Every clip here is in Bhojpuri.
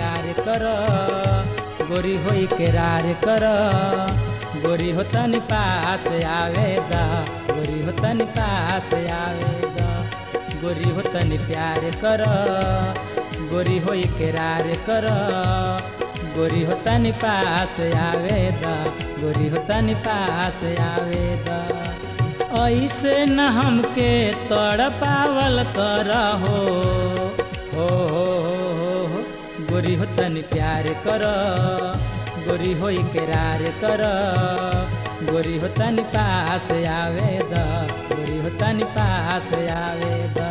प्यार कर गोरी होई केरार कर गोरी हो तनी पास आवेदा गोरी हो तनी पास आवेदा गोरी हो तनी प्यार कर गोरी होई केरार कर गोरी हो तनी पास आवेदा गोरी हो तनी पास आवेदा ऐसे न हमके तड़ पावल कर हो हो हो हो हो गोरी हो तनी प्यार कर गोरी होई केरार कर गोरी हो तनी पास आवेदा गोरी हो तनी पास आवेदा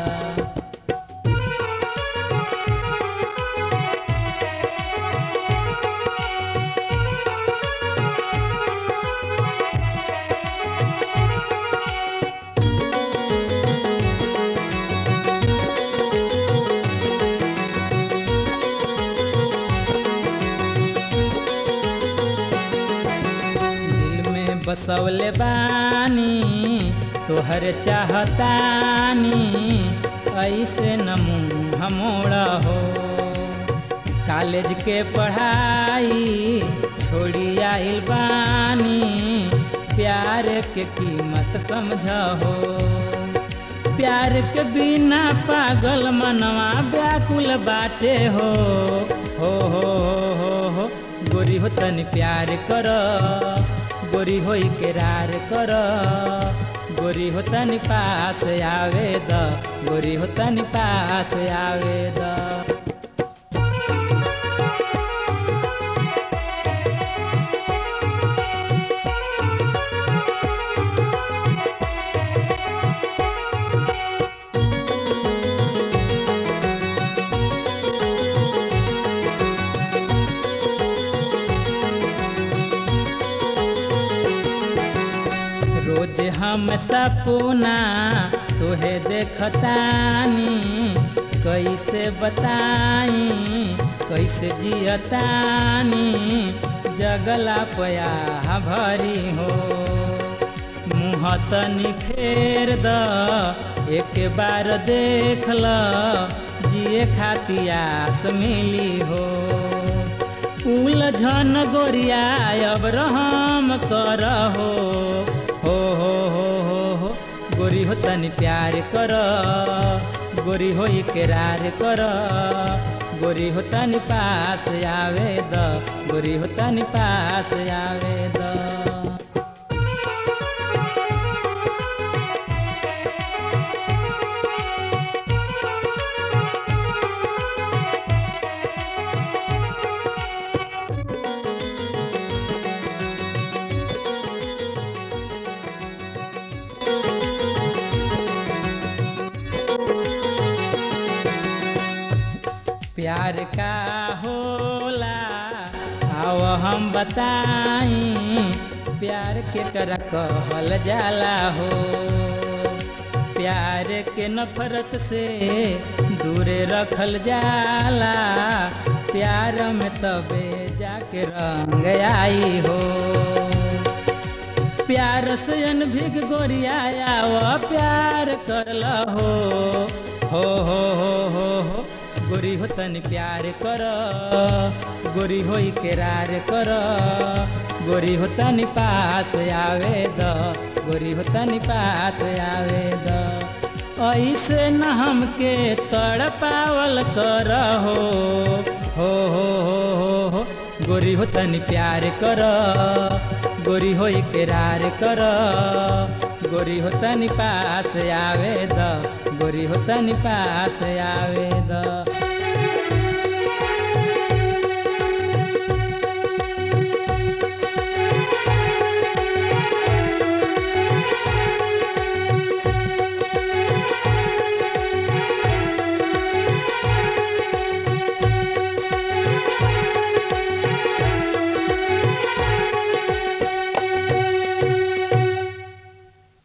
दिल में बसवले बानी तोहर चाहतानी ऐसे न मुँह मोड़ा हो कॉलेज के पढ़ाई छोड़ी आइल बानी प्यार के कीमत समझ हो प्यार के बिना पागल मनवा व्याकुल बाटे हो हो हो हो हो हो गोरी हो तनी प्यार कर गोरी होई केरार कर गोरी हो तनी पास आवेद गोरी हो तनी पास आवेद रोज हम सपना तोहे देखतानी कैसे बताई कैसे जियतानी जगला पया भरी हो मुँह तनी फेर द एक बार देख ल जिए खाती आस मिली हो उलझन गोरिया अब रहम कर हो हो हो हो हो हो गोरी हो तनी प्यार कर गोरी होई केरार कर गोरी हो तनी पास आवेद गोरी हो तनी पास आवेद प्यार का होला आओ हम बताई प्यार के कर कहल जाला हो प्यार के नफरत से दूरे रखल जाला प्यार में तबे जाके रंग आई हो प्यार से अनभिग गोरिया व प्यार करल हो हो हो हो हो हो गोरी हो तनी प्यार कर गोरी होई केरार कर गोरी हो तनी पास आवे द गोरी हो तनी पास आवे द ऐसे न हमके तड़ पावल कर हो हो हो हो हो हो गोरी हो तनी प्यार कर गोरी होई केरार कर गोरी हो तनी पास आवे द गोरी हो तनी पास आवे द